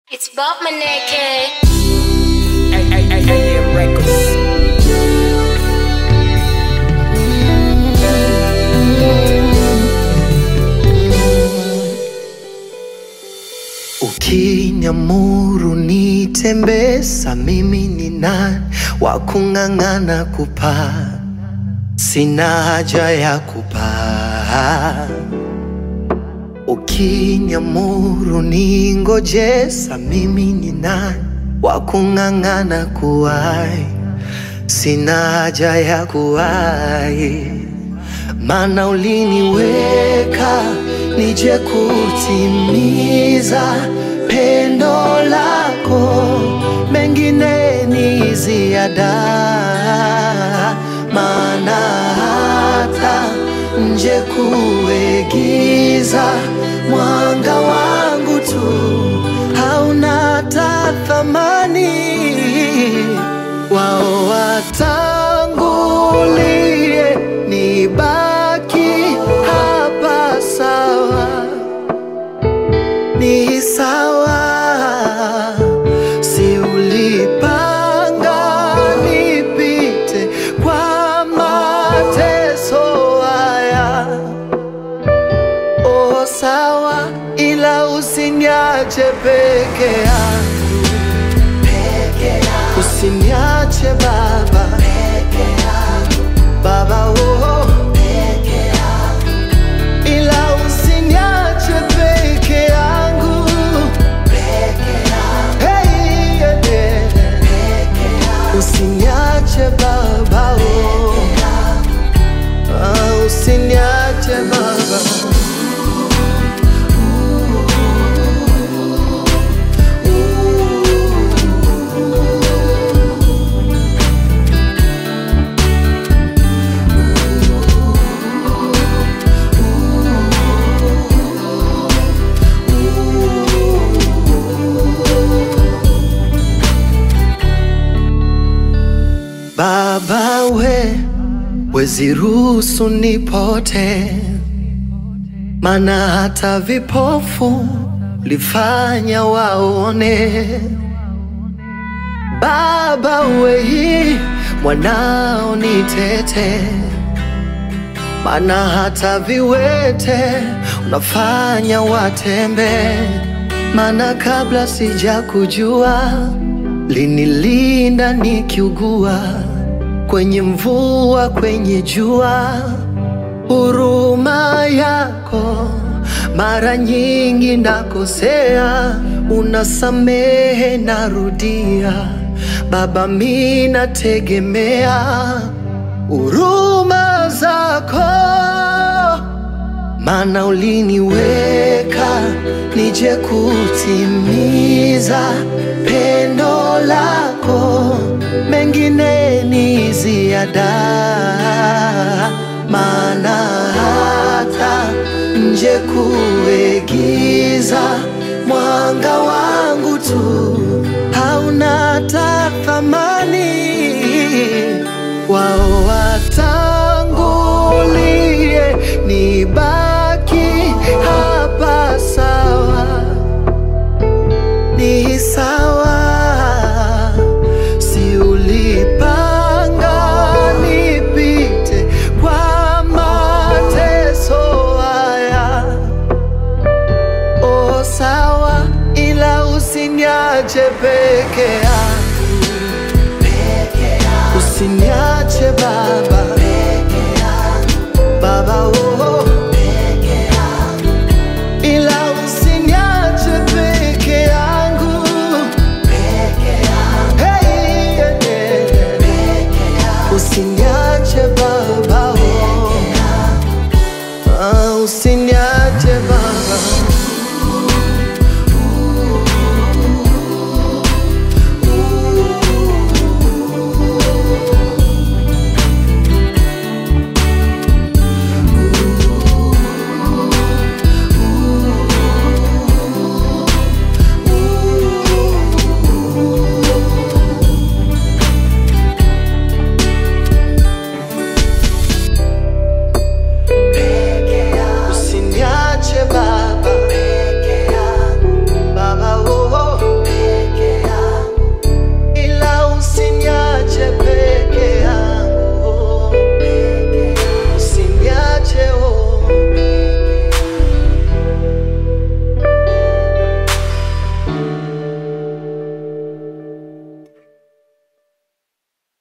It's Bob Maneke. AM Records. Ukiniamuru nitembesa, mimi ni nani wa kung'ang'ana kupaa? Sina haja ya kupaa. Ukiniamuru ningojesa, mimi ni nani wa kung'ang'ana kuwai? Sina haja ya kuwai, maana uliniweka nije kutimiza pendo lako, mengine ni ziada, maana hata nje kuegiza mwanga wangu tu hauna hata thamani wao watangulie, nibaki hapa sawa, ni sawa, si ulipanga nipite kwa mateso haya, o sawa, ila usiniache peke yangu Usiniache baba baba oh. Ila usiniache peke yangu Hey, yeah, yeah. Usiniache baba oh. Ah, Usiniache baba Baba we, wezi ruhusu nipote, mana hata vipofu lifanya waone. Baba we, mwanao nitete, mana hata viwete unafanya watembe, mana kabla sija kujua linilinda nikiugua, kwenye mvua, kwenye jua, huruma yako mara nyingi nakosea, unasamehe, narudia. Baba, mi nategemea huruma zako maana uliniweka nije kutimiza pendo lako, mengine ni ziada, maana hata nje kuegiza mwanga wangu tu hauna hata thamani wao watangulie, nibaki hapa sawa, ni sawa, si ulipanga nipite kwa mateso haya, o sawa, ila usiniache peke yangu usiniache